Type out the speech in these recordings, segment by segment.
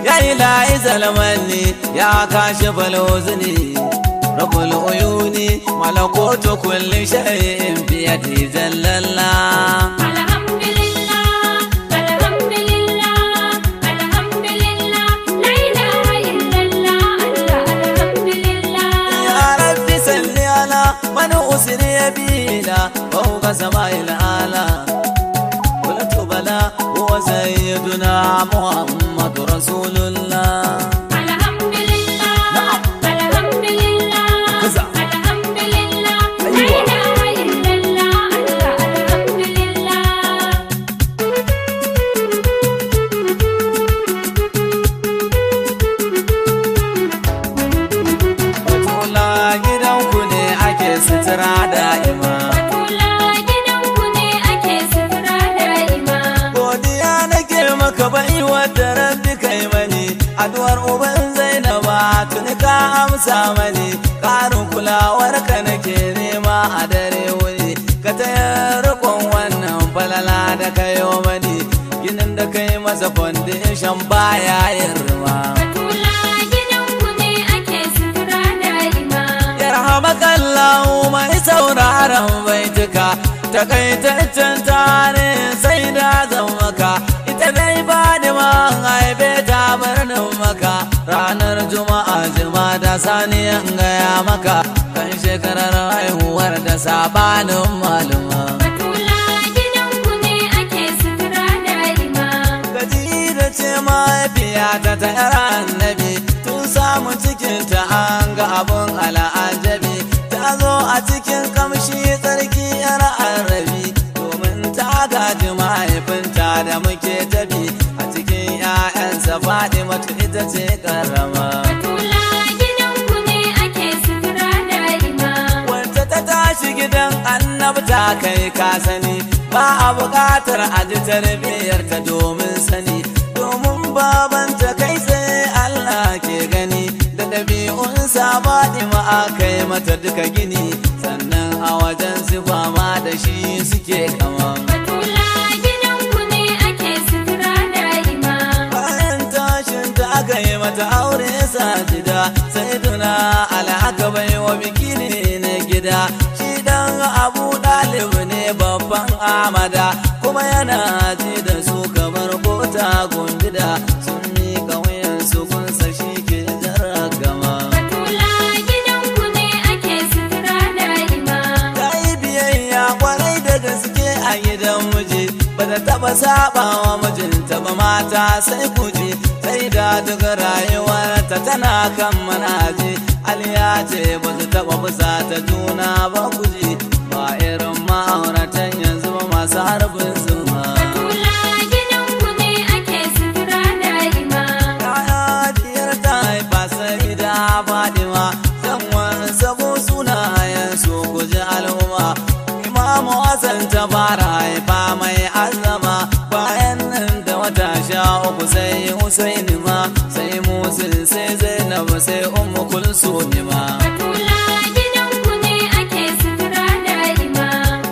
ya ilahi zalmanni ya kashi falozini rabul uyuni malakoto kulli shay'in biyadi jallalla alhamdulillah alhamdulillah alhamdulillah la ilaha illallah Allah alhamdulillah ya rabbi salli ala man usri bina fawqa sama'il ala qultu bala huwa sayyiduna muhammad rasulullah alhamdulillah alhamdulillah Kaza. alhamdulillah la Aiwa. ilaha illallah Allah alhamdulillah Batula gidanku ne ake sutura da'ima Batula gidanku ne ake sutura da'ima. Godiya nake maka bai wadda rabbi kai mani Addu'ar uban Zainaba tuni ka amsa mani Karin kulawar ka nake nema a dare wuni Ka taya rikon wannan falala da kayo mani Ginin da kai masa foundation baya yin rima Batula gidanku ne ake sutura da'ima. Yarhamakallahu mai sauraron baituka Takaitaccen tare sai da zan maka Ita dai ba da man haife ta birnin maka Ranar Juma'a jima da sani in gaya maka Kan shekarar haihuwar da sabanin maluma Batula gidanku ne ake sutura da'ima. Khadija ce mahaifiyata ta yar annabi tun samu cikinta an ga abun al'ajabi ta zo a cikin kamshi tsarki yar arabi domin ta gaji mahaifinta da muke tabi a cikin 'ya'yansa Fatimatu ita ce karama Batula gidanku ne ake sutura da'ima. wanda ta tashi gidan annabta kai ka sani ba a buƙatar a ji tarbiyyarta domin sani domin babanta kai sai Allah ke gani da ɗabi'unsa baɗima a kai mata duka gini sannan a wajen sifa ma da shi suke kama Batula gidanku ne ake sutura da'ima. bayan tashin ta aka yi mata aure sajida sai tuna al'aka bai wa biki ne na gida shi dan abu ɗalib ne babban amada kuma yana ji da su kamar kota gundida sun miƙa wuyansu kunsa shi ke jarragama Batula gidanku ne ake sutura da'ima. ta yi biyayya kwarai da gaske a gidan miji ba ta taba saba wa mijinta ba mata sai kuji sai da duk rayuwarta tana kan manaji aliya ce ba su taba fusa ta juna ba kuji ba irin ma'auratan yanzu ba masu harbin zuma Batula gidanku ne ake sutura da'ima. Kaya diyar ta haifa sai da Fadima Zan wani sabo sunayen su guji al'umma Imamu Hassan ta fara haifa mai azama Bayan nan da wata sha uku sai Husaini ma Sai Musul sai Zainab sai Ummu Kulsum ma Batula gidanku ne ake sutura da'ima.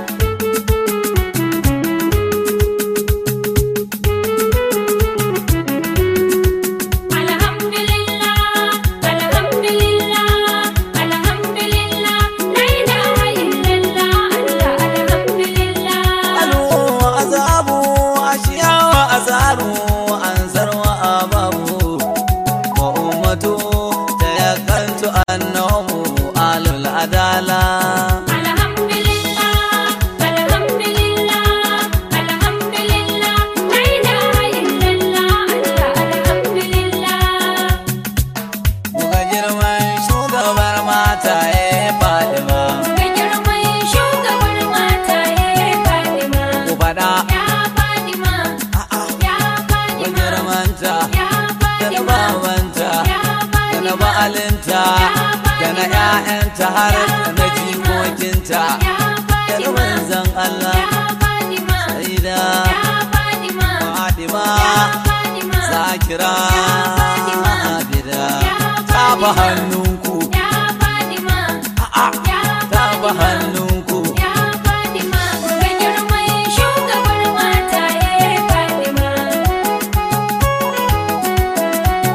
Alhamdulillah, alhamdulillah, alhamdulillah, la ilaha illallah, Allah alhamdulillah. Alu azabu ashiya wa azaru ansar wa ababu wa ummatu tayakkaltu annahu alul adala Alhamdulillah, alhamdulillah, alhamdulillah, la ilaha illallah, Allah alhamdulillah. Muka girman shugabar mata ya Fadima Ga girman shugabar mataye Fatima. ku faɗa Ya Fatima, ya ku Fatima, girmanta ya da na Fatima, babanta ya da na Fatima, ba'alinta da na 'ya'yanta har da na jikokinta ya da na Fatima, manzan Allah ya Fatima, sai da ya Fatima, Fadima ya Fatima, zakira Ya Fatima. abida Ya ta ba Fatima. hannunku ya Fatima, a'a ya ta ba Fatima. hannunku Ya Fatima, ga girman shugabar mataye Fatima.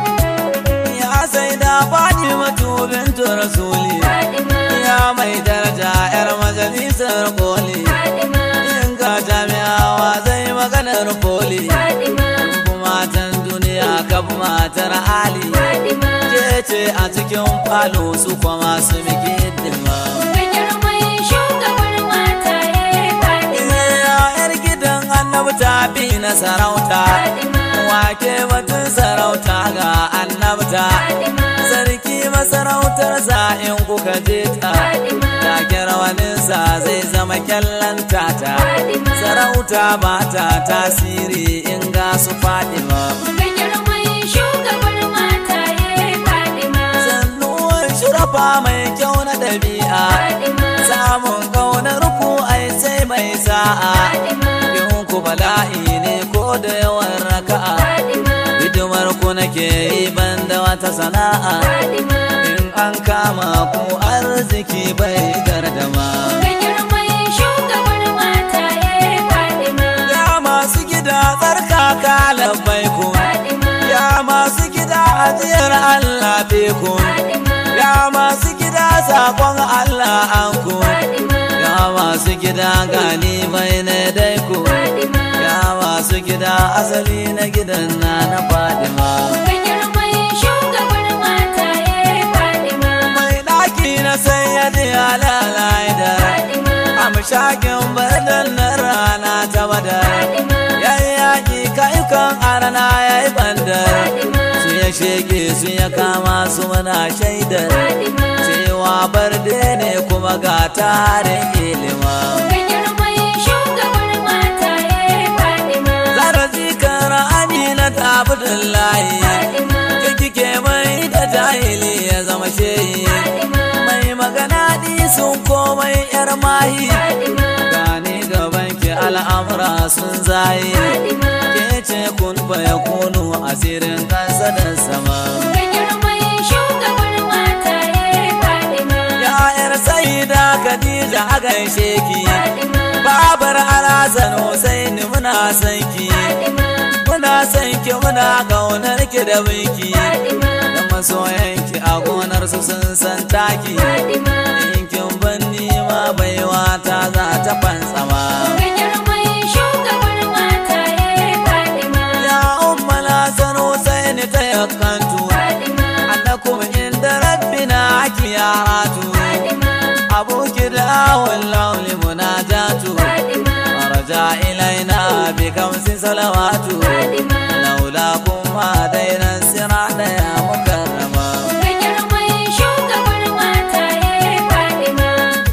maganar koli Fadima, in ga jami'awa zai maganar poli Fadima, matan duniya kaf matar ali Fadima. ke ce a cikin falo su kuma su miki hidima Ga girman shugabar mataye Fadima, yar gidan annabi ta bi na sarauta Fadima, wake batun sarauta ga annabta Fadima, sarki masarautarsa in kuka je ta Fadima, take rawaninsa zai zama kyallan tata Fadima. sarauta ba ta tasiri in ga su fadima Ga girman shugabar mataye Fadima, sannuwar shurafa mai kyau na ɗabi'a Fadima, samun ƙaunar ku ai sai mai sa'a Fadima, in ku bala'i ne ko da yawan raka'a Fadima, hidimar ku nake yi banda wata sana'a Fadima. in an kama ku arziki bai gardama Ga girman shugabar mataye Fadima, ya masu gida tsarkaka labbai ku Fadima, ya masu gida ajiyar Allah be ku Fadima, ya masu gida sakon Allah an ku Fadima, ya masu gida gani bai na dai ku Fadima. ya masu gida asali na gidan na na Fadima Ga girman shugabar mataye Fadima, mai ɗaki na sayyadi halalai da Fadima, amshakin bardan na rana ta badar Fadima, yayi yaƙi kayukan arana yayi bandar Fadima, su ya shege su ya kama su muna shaidar Fadima. cewa barde ne kuma ga tarin ilima Ga girman shugabar mataye Fadima, zarafi kan amina ta abdullahi Fadima, ke kike mai da jahili ya zama shehi Fadima, mai magana sun komai yar mahi Fadima, gani gaban ki al'amura sun zayi Fadima. ke ce kun baya kunu asirin kansa da sama Ga girman shugabar mataye Fadima, ya'yar saida khadija a gaishe ki Fadima, babar alhassan husaini muna son ki Fadima, muna son ki muna kaunar ki da binki Fadima, da masoyanki a gonar su sun san taki Fadima. in kin ban ma baiwa ta za ta fantsama Ga girman shugabar mataye Fadima, ya umma lasan husaini ta yakantu Fadima, annakum inda rabbina akiyatu Fadima, abuki da wallahi munajatu Fadima, raja ilaina bi kamsi salawatu Fadima. laula kuma dainan sirada ya mukarrama Ga girman shugabar mataye Fadima,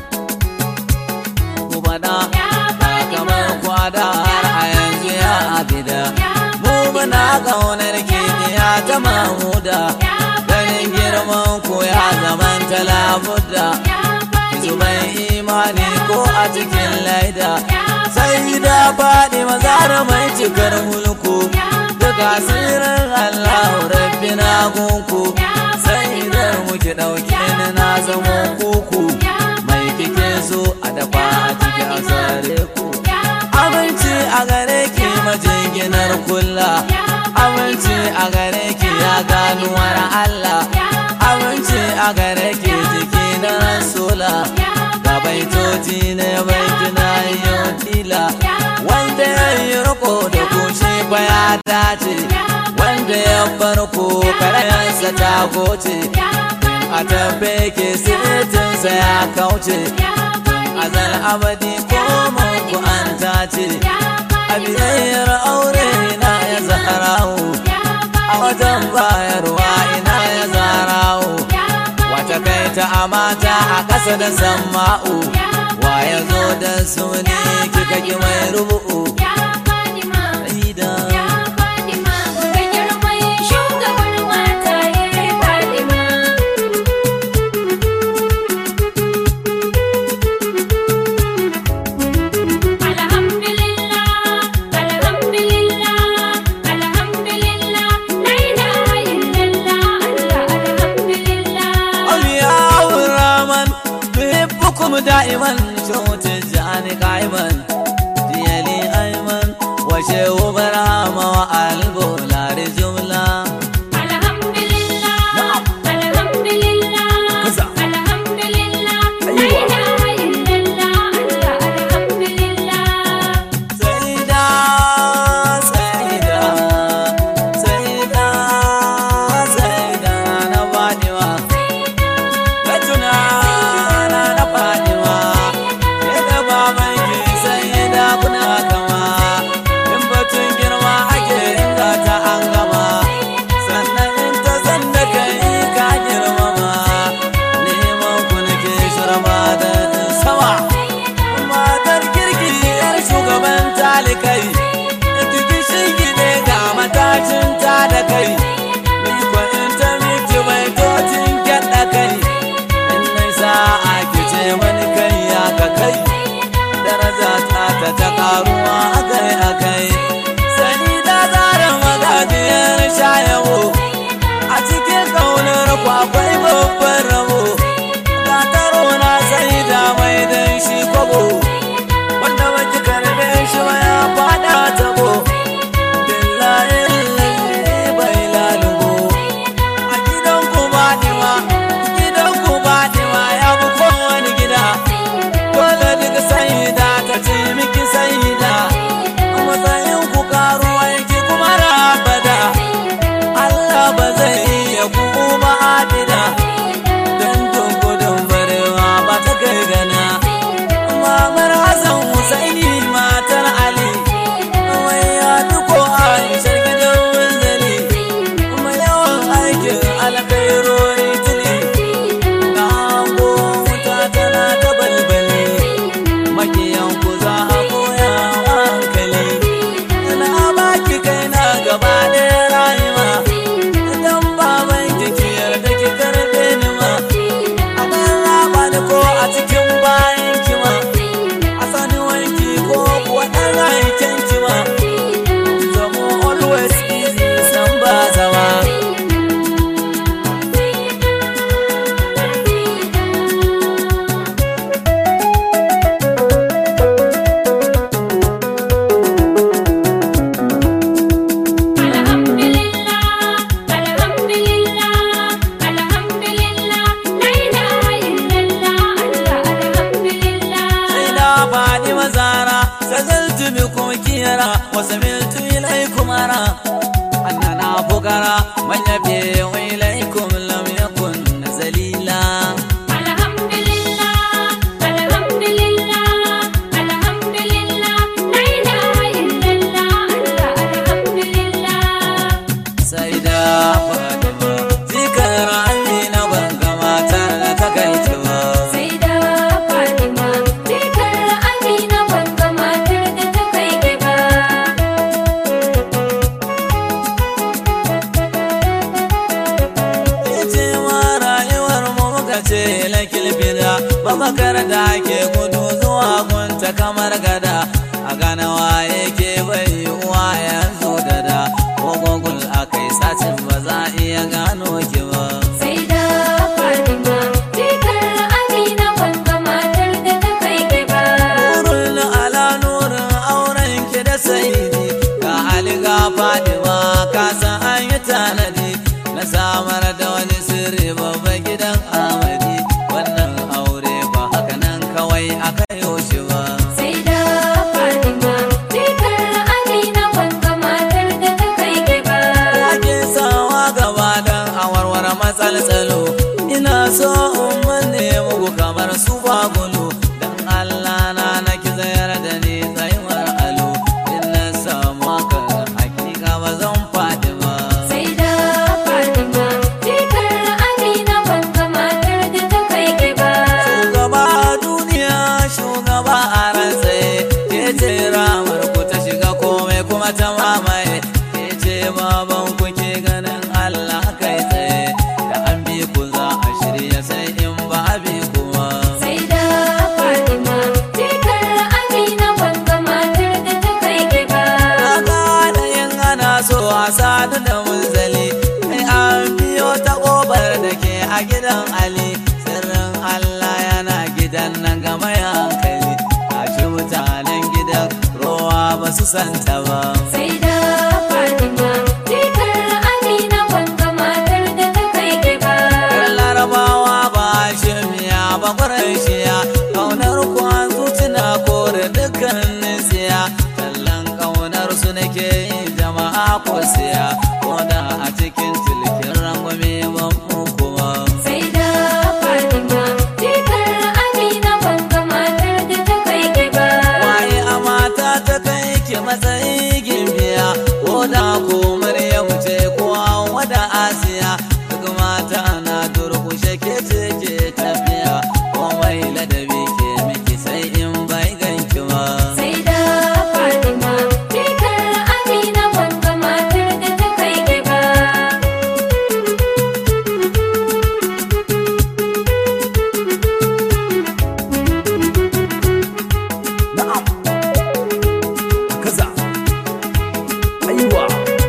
ku faɗa ya Fadima, kamar kwada har a yanzu ya abida mu muna ƙaunar kidiya ta mamuda ganin girman ku ya zaman talabuda ya Fadima, zuban imani ko a cikin laida sai da faɗi mazara mai cikar mulku duk asirin allahu rabbi na gunku sai da muke ɗauke ni na zama kuku mai kike so a dafa a cikin asare ku aminci a gare ki majinginar kulla aminci a gare ki ya ganuwar allah aminci a gare ki jiki na rasula ga baitoci na baiti na yau tila wanda ya yi riko da kushe fa ya dace wanda ya farko karayansa ta goce a tabbe ke sitinsa ya kauce azal abadi ko ku an tace a biyayyar aure na ya zaharawo a wajen bayarwa ina ya zarawo wata kai ta amata a ƙasa da samma'u wa ya zo da su ne kika ki mai rubu'u ya Fadima, Ida. ya Fadima. Ga girman shugabar mataye Fadima, Alhamdulillah, alhamdulillah, alhamdulillah, la ilaha illallah, Allah, alhamdulillah. أولياء الرحمن بحبكم دائما شوت الجاني قائما ديالي أن yara wasu miltu ilaikum ara annana fukara man yabe ilaikum lam yakun zalila Alhamdulillah, alhamdulillah, alhamdulillah, la ilaha illallah, Allah alhamdulillah. sai da fatima zikar amina ban gamata da takaicewa Sai da Fatima, zikar Amina wanda matar da ta kai gaba. ce ma rayuwar mu muka ce lakil bida babakar da ke gudu zuwa gunta kamar gada a gane waye ke bai uwa yanzu da da ko gogul akai sacin ba za a iya gano ki ba Sai da Fatima, zikar Amina wanda matar da ta kai gaba. Nurul ala nurin auren ki da saidi ka aliga fadima ka san an yi tanadi na samar da wani sirri babban gidan amadi wannan aure ba haka nan kawai aka yi shi ba Sai da Fatima, zikar Amina wanda matar da ta kai gaba. ake sawa gaba dan a warware matsaltsalo ina so in manne muku kamar su bagulu dan Allah na na ki zayar da ni tsayuwar alo in na samu haka hakika ba zan faɗi ba Sai da Fatima, zikar Amina wanda matar da ta kai gaba. shugaba a duniya shugaba a rantsaye ke ce ramar ku ta shiga komai kuma ta mamaye ke ce baban ku ke ganin Allah kai tsaye da an bi ku za a shirya sai in ba a bi kuma Sai da Fatima, zikar Amina wanda matar da ta kai gaba. Kaga da yin ana so a sadu da munzali Sai an biyo ta ƙofar da ke a gidan Ali Sirrin Allah yana gidan nan ga mai hankali Tashi mutanen gidan rowa ba su santa ba Sai da Fatima, zikar Amina wanda matar da ta kai gaba. Yan larabawa ba shirmiya ba ƙwarashiya Ƙaunar kwan zuciya kore dukkanin siya Tallan ƙaunar su nake yi jama'a ko siya Ko da a cikin tilkin rangwame ban mu kuma Sai da Fatima, zikar Amina wanda matar da ta kai gaba. Waye a mata ta kai ki matsayi gimbiya Ko da ko Maryam ce ko Hauwa da Asiya Duk mata na durkushe ke ce ke tafiya Komai ladabi ke miki sai in bai ganki ba Sai da Fatima, zikar Amina wanda matar da ta kai gaba. Na'am kaza Aiwa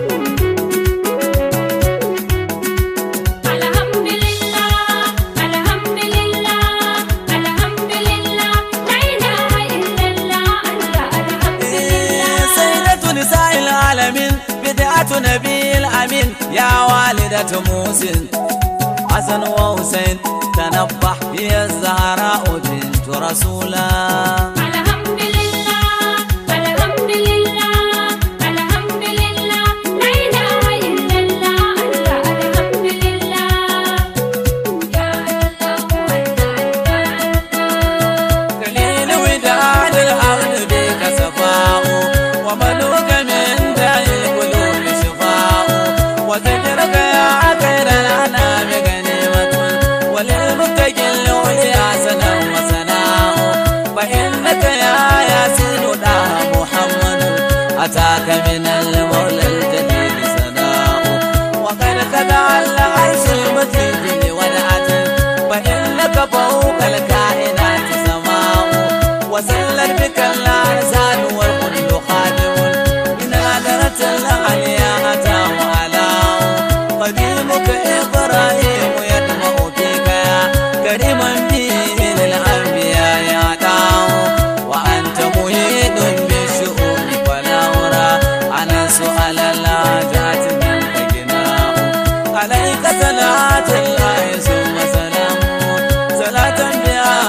Alhamdulillah, alhamdulillah, alhamdulillah, la ilaha illallah, Allah alhamdulillah. سيدة نساء العالمين بدعة نبي الأمين يا والدة موسن حسن وحسين تنبح هي الزهراء بنت رسولا Alhamdulillah, alhamdulillah, alhamdulillah, la ilaha illallah, Allah alhamdulillah. Ya Allah, Allah, Allah. قليل وداد الأرض بك صفاء وملوك من داء القلوب شفاء وذكرك يا خير الأنام غنيمة وللمتقي العليا سنا وسناء فإنك يا ياسين دا محمد أتاك من المولى الجليل سناء وقد خدع العرش المجيد ودعة فإنك فوق الكائنات سماء وسلت بك الأرزان والكل خادم من هدرة العليا أتى وعلاه قديمك إبراهيم يدمع فيك يا كريما به للأنبياء يعطاه وأنت مهيد بالشؤون فلا أرى أنا سؤال الحاجات منك جناه عليك صلاة الله ثم سلامه صلاة بها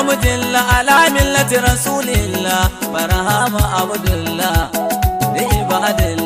mujilla ala millati rasulillah barhama abdullah da ibadillah